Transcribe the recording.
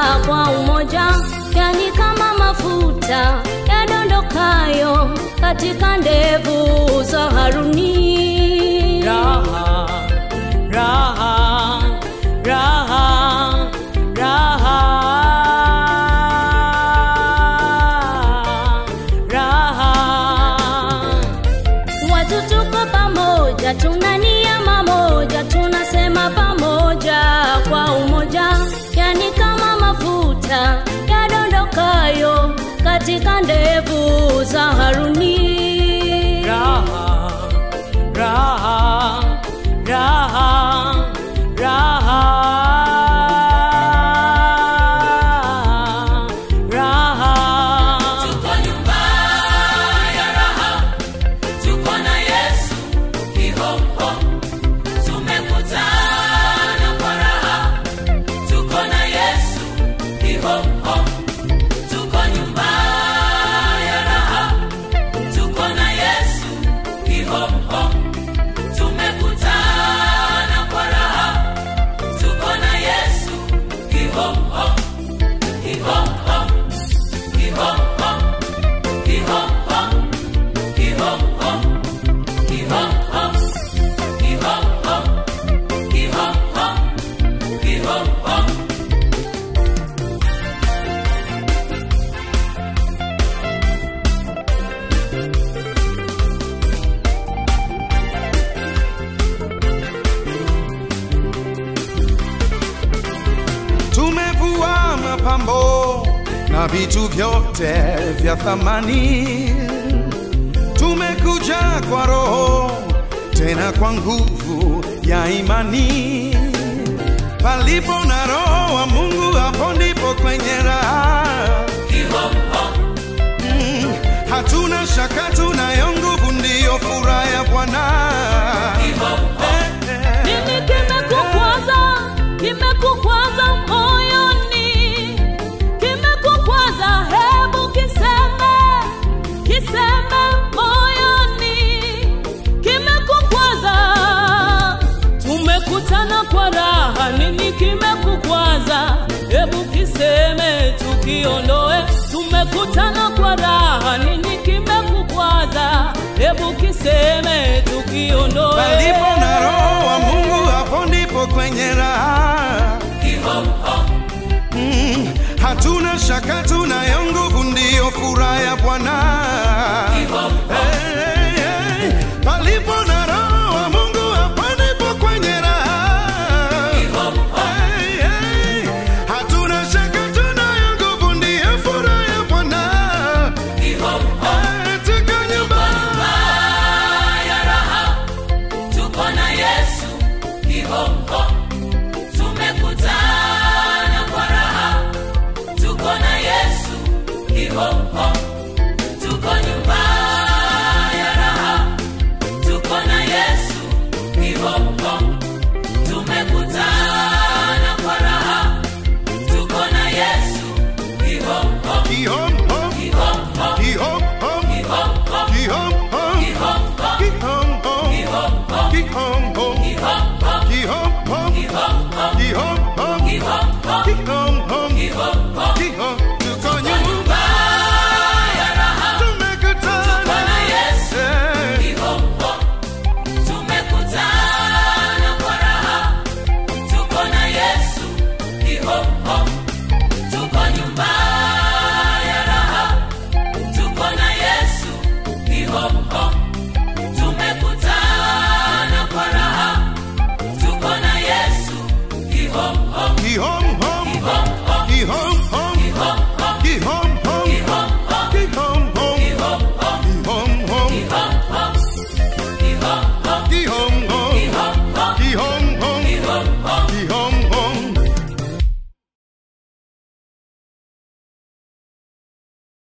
kwa umoja, yani kama mafuta yadondokayo katika ndevu za Haruni. raha raha raha raha raha Watu tuko pamoja, tuna nia mamoja, tunasema pamoja kwa umoja, yani kama mafuta yadondokayo katika ndevu za Haruni. raha raha raha raha raha Tuko nyumba ya raha, tuko na Yesu kihomho, tumekutana kwa raha, tuko na Yesu kihomho, tuko nyumba ya raha, tuko na Yesu kihomho, tumekutana kwa raha, tuko na Yesu kihomho, kihomho, kihomho. tumevua mapambo na vitu vyote vya thamani, tumekuja kwa Roho tena kwa nguvu ya imani. Palipo na Roho wa Mungu, hapo ndipo kwenye raha. Mm, hatuna shaka, tunayo nguvu, ndiyo furaha ya Bwana. Eh, eh. Nini kimekukwaza? Kimekukwaza moyoni, kimekukwaza, hebu kiseme, kiseme moyoni, kimekukwaza. Tumekutana kwa raha, nini kimekukwaza? Hebu kiseme, tukiondoe. Tumekutana kwa raha, nini kimekukwaza? Hebu kiseme, tukiondoe. Palipo na Roho wa Mungu, hapo ndipo kwenye raha. Mm, hatuna shaka, tuna